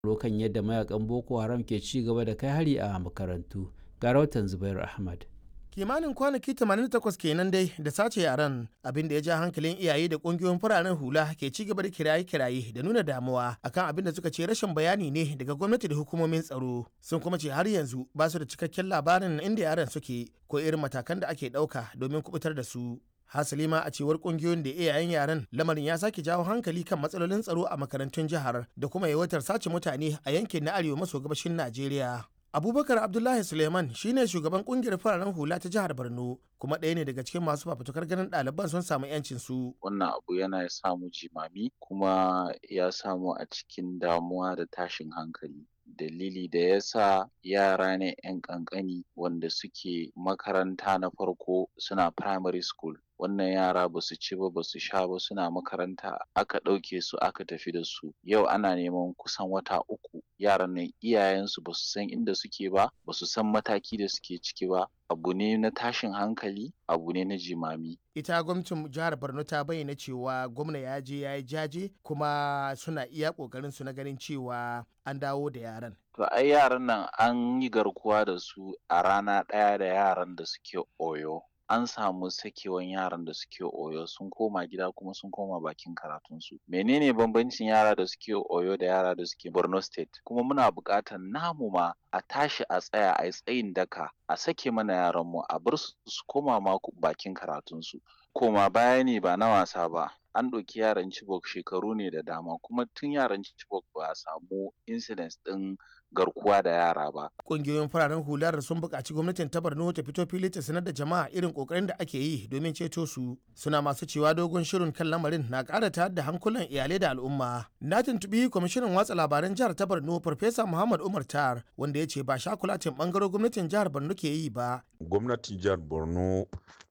kan yadda mayakan boko haram ke ci gaba da kai hari a makarantu ga rahoton zubair ahmad kimanin kwanaki 88 kenan dai da sace yaran abin da ya ja hankalin iyaye da kungiyoyin fararen hula ke ci gaba da kiraye-kiraye da nuna damuwa akan abin da suka ce rashin bayani ne daga gwamnati da hukumomin tsaro sun kuma ce har yanzu ba su da cikakken labarin inda yaran suke ko irin matakan da ake ɗauka domin kubutar da su hasali ma a cewar kungiyoyin da iyayen yaran lamarin ya sake jawo hankali kan matsalolin tsaro a makarantun jihar da kuma yawaitar sace mutane a yankin na arewa maso gabashin najeriya abubakar abdullahi suleiman shine shugaban kungiyar fararen hula ta jihar borno kuma ɗaya ne daga cikin masu fafutukar ganin ɗaliban sun samu yancin su wannan abu yana samu jimami kuma ya samu a cikin damuwa da tashin hankali dalili da ya sa yara ne 'yan ƙanƙani wanda suke makaranta na farko suna primary school wannan yara ba su ci ba ba su sha ba suna makaranta aka ɗauke su aka tafi da su yau ana neman kusan wata uku yaran nan iyayensu ba su san inda suke ba ba su san mataki da suke ciki ba abu ne na tashin hankali abu ne na jimami ita gwamnatin jihar borno ta bayyana cewa gwamna ya je ya yi jaje kuma suna iya kokarin su na ganin cewa an dawo da yaran to ai yaran nan an yi garkuwa da su a rana ɗaya da yaran da suke oyo an samu sakewan yaran da suke oyo sun koma gida kuma sun koma bakin karatunsu menene bambancin yara da suke oyo da yara da suke borno state kuma muna buƙatar namu ma a tashi a tsaya a yi tsayin daka a sake mana yaranmu a bar su su koma ma bakin karatunsu koma baya ne ba na wasa ba an ɗauki yaran Chibok shekaru ne da dama kuma tun yaran Chibok ba a samu incidents ɗin garkuwa da yara ba. Ƙungiyoyin fararen hular sun buƙaci gwamnatin ta Borno ta fito fili ta sanar da jama'a irin ƙoƙarin da ake yi domin ceto su. Suna masu cewa dogon shirin kan lamarin na ƙara tayar da hankulan iyalai da al'umma. Na tuntuɓi kwamishinan watsa labaran jihar ta Borno Farfesa Muhammad Umar Tar wanda ya ce ba shakulatin ɓangaren gwamnatin jihar Borno ke yi ba. Gwamnatin jihar Borno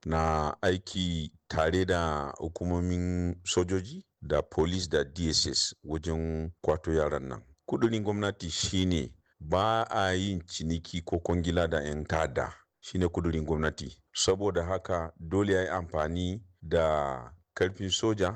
na aiki tare da hukumomin sojoji da police da dss wajen kwato yaran nan kudurin gwamnati shine ba a yin ciniki ko kwangila da 'yan tada shine kudurin gwamnati saboda haka dole ya yi amfani da karfin soja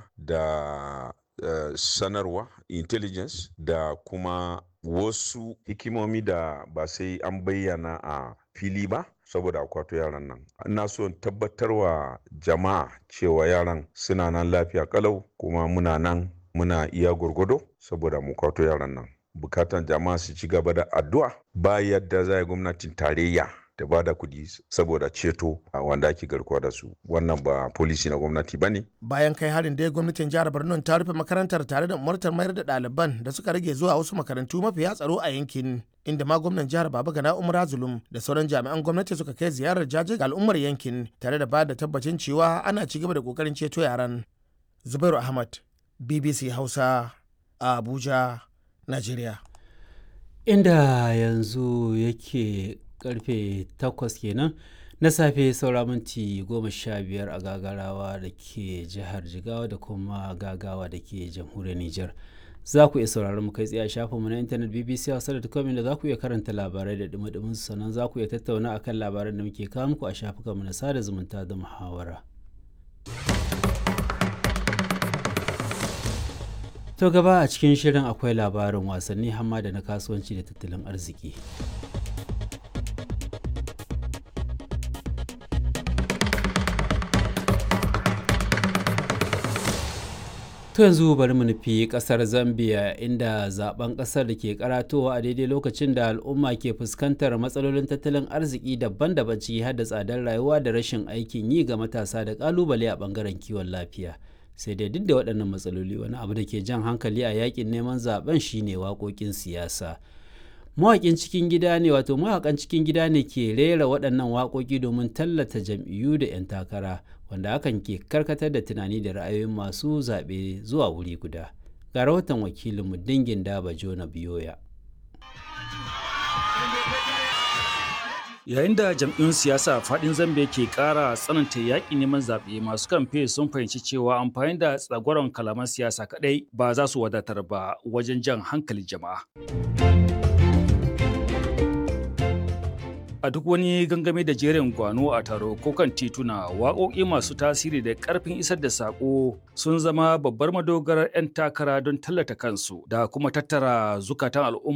da uh, sanarwa intelligence da kuma wasu hikimomi da ba sai an bayyana a fili ba saboda akwato yaran nan ina so tabbatarwa jama'a cewa yaran suna nan lafiya kalau kuma muna nan muna iya gwargwado saboda mu kwato yaran nan bukatan jama'a su ci gaba da addu'a ba yadda za gwamnatin tarayya da ba da kudi saboda ceto a wanda ake garkuwa da su wannan ba polisi na gwamnati ba ne. bayan kai harin dai gwamnatin jihar borno ta rufe makarantar tare da umartar mayar da ɗaliban da suka rage zuwa wasu makarantu mafiya tsaro a yankin inda ma gwamnan jihar baba gana umar zulum da sauran jami'an gwamnati suka kai ziyarar jaji ga al'ummar yankin tare da ba da tabbacin cewa ana ci gaba da kokarin ceto yaran zubairu ahmad bbc hausa a abuja nigeria inda yanzu yake karfe 8 kenan na safe saura minti goma sha biyar a gagarawa da ke jihar jigawa da kuma gagawa da ke jamhuriyar niger za ku iya sauraron mu kai tsaye a shafinmu na intanet bbc hausa.com da za ku iya karanta labarai da dumi sannan za ku iya tattauna akan labaran da muke kawo muku a shafukanmu na sada zumunta da muhawara. To gaba a cikin shirin akwai labarin wasanni hamma da na kasuwanci da tattalin arziki. To yanzu bari mu nufi kasar Zambia inda zaben kasar da ke karatowa a daidai lokacin da al'umma ke fuskantar matsalolin tattalin arziki daban-daban ciki har da tsadar rayuwa da rashin aikin yi ga matasa da kalubale a bangaren kiwon lafiya. Sai dai duk da waɗannan matsaloli wani abu da ke jan hankali a yakin neman zaben shine waƙoƙin siyasa. Mawaƙin cikin gida ne wato mawaƙan cikin gida ne ke rera waɗannan waƙoƙi domin tallata jam'iyyu da 'yan takara. wanda hakan ke karkatar da tunani da ra'ayoyin masu zaɓe zuwa wuri guda ga rahoton wakilinmu dingin daba jona biyoya yayin da jam'iyyun siyasa faɗin zambia ke ƙara tsananta yaƙi neman zaɓe masu kamfe sun fahimci cewa amfani da tsagwaron kalaman siyasa kaɗai ba za su wadatar ba wajen jan hankalin jama'a A duk wani gangami da jerin gwano a taro ko kan tituna, waƙoƙi masu tasiri da ƙarfin isar da saƙo sun zama babbar madogarar 'yan takara don tallata kansu da kuma tattara zukatan al'umma.